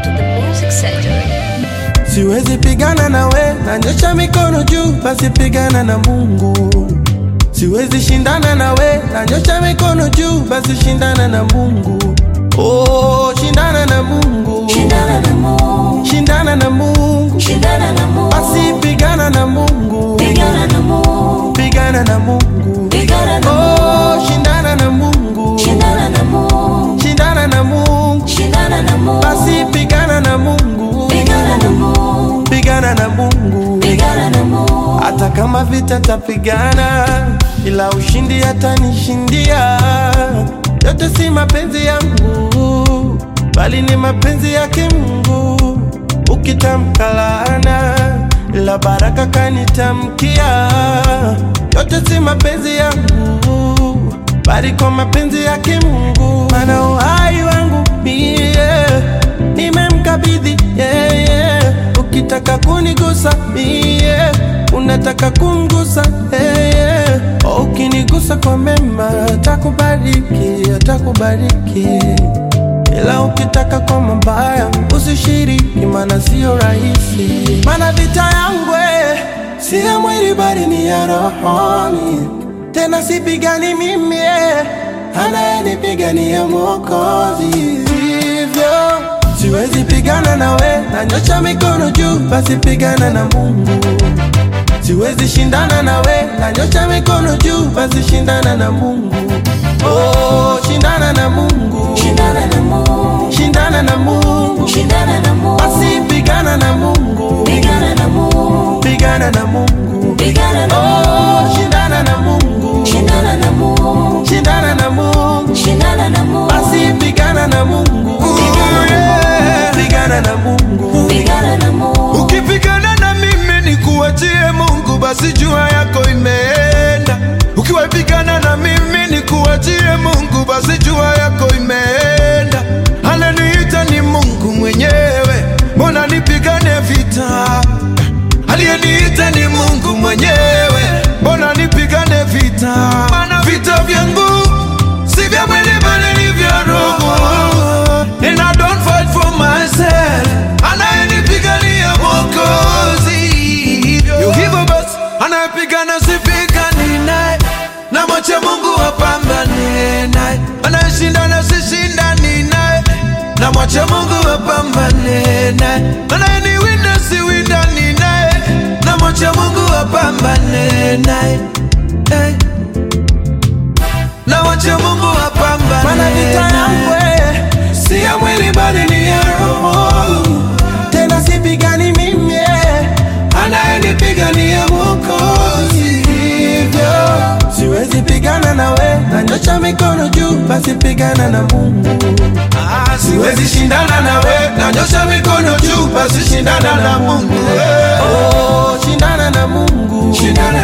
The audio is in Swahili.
to the music surgery. Siwezi pigana na we, nanyosha mikono juu, basi pigana na Mungu. Siwezi shindana na we, nanyosha mikono juu, basi shindana na Mungu. Oh, shindana na Mungu, Shindana na Mungu, shindana na Mungu, shindana na Mungu, basi pigana na Mungu, pigana na Mungu, pigana na Mungu. pigana na Oh, Mungu, shindana na Mungu, shindana na Mungu, shindana na Mungu, shindana na Mungu, basi pigana na Mungu, pigana na Mungu, pigana na Mungu. pigana na Mungu, hata kama vita tapigana, ila ushindi atanishindia. Yote si mapenzi yangu, bali ni mapenzi yake Mungu. Ukitamka laana, ila baraka kanitamkia. Yote si mapenzi yangu, bali kwa mapenzi yake Mungu. Maana uhai wangu mie nimemkabidhi yeye. Ukitaka kunigusa mie, unataka kumgusa yeye. Ukinigusa kwa mema, atakubariki, atakubariki. Ila ukitaka kwa mabaya, usishiriki, maana sio rahisi. Maana vita yangu eh, si ya mwili, bali ni ya rohoni. Tena sipigani mimi, eh, anayenipigania Mwokozi. Hivyo siwezi pigana na we, nanyosha mikono juu, basi pigana na Mungu. Siwezi shindana na we, nanyosha mikono juu, basi shindana na Mungu. Oh, shindana na Mungu, shindana na Mungu, shindana na Mungu, shindana na Mungu, basi pigana na Mungu, pigana na Mungu, pigana na Mungu. pigana na Oh, Mungu, shindana na Mungu, shindana na Mungu, shindana na Mungu, shindana na Mungu, basi pigana na Mungu, pigana na Mungu. pigana na Mungu, Ukipigana na mimi ni kuachie Mungu, basi jua yako imeenda. Ukiwapigana na mimi ni kuachie Mungu, basi jua yako imeenda. Ananiita ni Mungu mwenyewe, mbona nipigane vita? Aliyeniita ni Mungu mwenyewe, mbona nipigane vita? Maana vita vyangu si vya mwili bali ni vya roho. And I don't fight for myself, anayenipigania Mwokozi. Yo, hivyo basi anayepigana sipigani naye, na mwache Mungu apambane naye. Anayeshindana sishindani naye, na mwache Mungu apambane naye. Anayeniwinda siwindani naye, na mwache Mungu apambane naye. Hey. Na mwache Mungu apambane Maana vita yangu naye. eh, si ya mwili bali ni ya roho. Tena sipigani mimi, eh, anayenipigania Mwokozi. Hivyo siwezi pigana na we, nanyosha mikono juu, basi pigana na Mungu. Ah, siwezi shindana na we, nanyosha mikono juu, basi shindana na Mungu. Oh, shindana na Mungu, Shindana